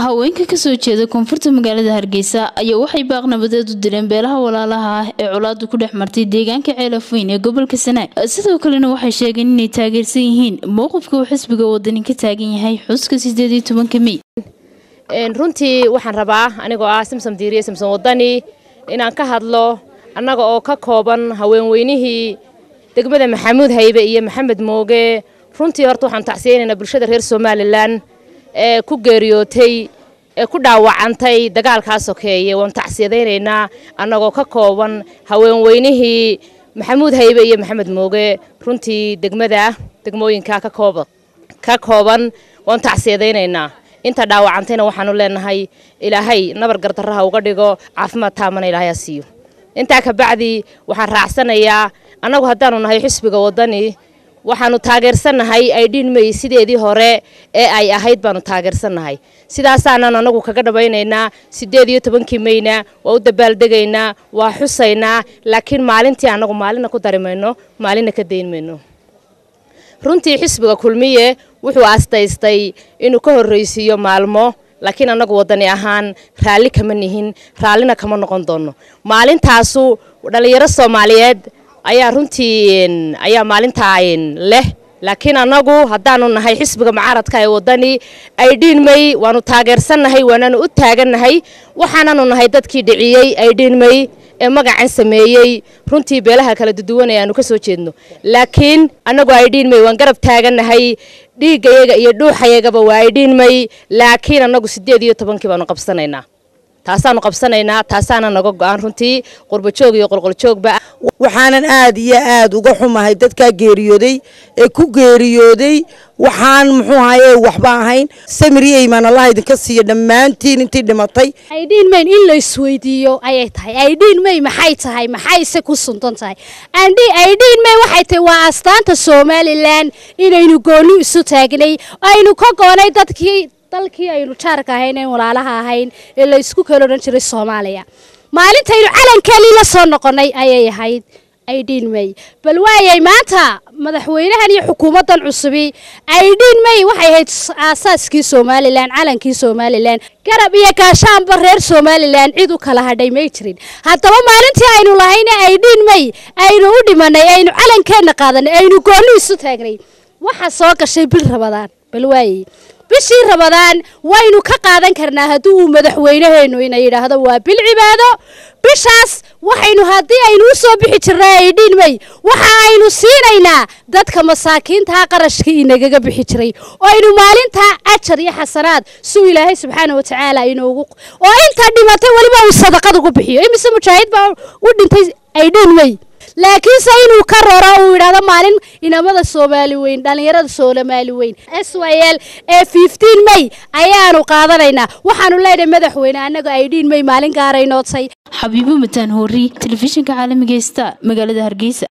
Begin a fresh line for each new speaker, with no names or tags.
haweenka kasoo jeeda koonfurta magaalada hargeysa ayaa waxay baaq nabadeed u direen beelaha walaalaha ah ee colaadu ku dhex martay deegaanka ceelafweyn ee gobolka sanaag sidoo kalena waxay sheegeen inay taageersan yihiin mowqifka uu xisbiga wadani ka taagan yahay xuska sideed iyo tobanka mey
runtii waxaan rabaa anigoo ah simsom diiriye simsom wadani inaan ka hadlo annaga oo ka kooban haweenweynihii degmada maxamuud haybe iyo maxamed mooge runtii horta waxaan tacsiyeynaynaa bulshada reer somalilan ee ku geeriyootay ee ku dhaawacantay dagaalkaa sokeeye waan tacsiyadaynaynaa annagoo ka kooban haweenweynihii maxamuud haybe iyo maxamed mooge runtii degmada degmooyinka ka kooban waan tacsiyadaynaynaa inta dhaawacantayna waxaanu leenahay ilaahay nabar gardarraha uga dhigo caafimaad taamana ilaahay ha siiyo intaa ka bacdi waxaan raacsanayaa annagu haddaanu nahay xisbiga waddani waxaanu taageersannahay aydhiin mey sideedii hore ee ay ahayd baanu taageersannahay sidaasaanan anagu kaga dhabaynaynaa sideed iyo tobankii meyna waa u dabaaldegaynaa waa xusaynaa laakiin maalintii annagu maalina ku dari mayno maalina ka dayn mayno runtii xisbiga kulmiye wuxuu aastaystay inuu ka horraysiiyo maalmo laakiin annagu waddani ahaan raalli kama nihin raallina kama noqon doono maalintaasu dhallinyaro soomaaliyeed ayaa runtii ayaa maalintaa leh laakiin annagu haddaanu nahay xisbiga mucaaradka ee waddani aydhiin mey waanu taageersannahay waanaanu u taagannahay waxaananu nahay dadkii dhiciyey aydhiin mey ee magacan sameeyey runtii beelaha kala duduwanaya aanu ka soo jeedno laakiin annagu aydhiin mey waan garab taagannahay dhiiggayaga iyo dhuuxayagaba waa aydhiin mey laakiin annagu siddeed iyo tobankii baanu qabsanaynaa taasaanu qabsanaynaa taasaana naga go-aan runtii qurbajoog iyo qolqoljoogba
waxaanan aad iyo aad uga xumahay dadkaa geeriyooday ee ku geeriyooday waxaan muxuu ahaye waxba ahayn samiri eymaan allah idinka siiya dhammaantiin intii dhimatay
aydhiin mayn in la isweydiiyo ayay tahay aydhiin may maxay tahay maxayse ku suntan tahay aydhiin may waxay tahay waa astaanta somalilan inaynu gooni isu taagnay aynu ka goonay dadkii dalkii aynu jaarka ahayn een walaalaha ahayn ee la isku kala odhan jiray soomaaliya maalintaynu calankeelii la soo noqonnay ayay ahayd aydhiin may bal waayay maanta madaxweynahan iyo xukuumaddan cusubi aydhiin may waxay ahayd aasaaskii somalilan calankii somalilan garab iyo gaashaanba reer somalilan cid u kala hadhay may jirin haddaba maalintii aynu lahayna aydhiin may aynu u dhimanay aynu calankeenna qaadanay aynu goonni isu taagnay waxa soo gashay bil rabadaan bal waayey bishii rabadaan waynu ka qaadan karnaa haddii uu madaxweynaheennu ina yidhaahdo waa bil cibaado bishaas waxaynu haddii aynu u soo bixi jirnay aydhiin may waxa aynu siinaynaa dadka masaakiintaa qarashkii inagaga bixi jiray oo aynu maalintaa ajar iyo xasanaad suu ilaahay subxaana wa tacaala inoogu oo inta dhimatay weliba uu sadaqad ugu bixiyo imise mujaahid baa u dhintay aydhiin may laakiinse inuu ka roro uu yidhaahdo maalin inamada soomaali weyn dhallinyarada soomaali weyn s y l ee fiftiin may ayaanu qaadanaynaa waxaanu leenahay madaxweyne annaga aydhiin may maalin gaaraynootay
xabiibo mataan hoori telefishinka caalamiga star magaalada hargeysa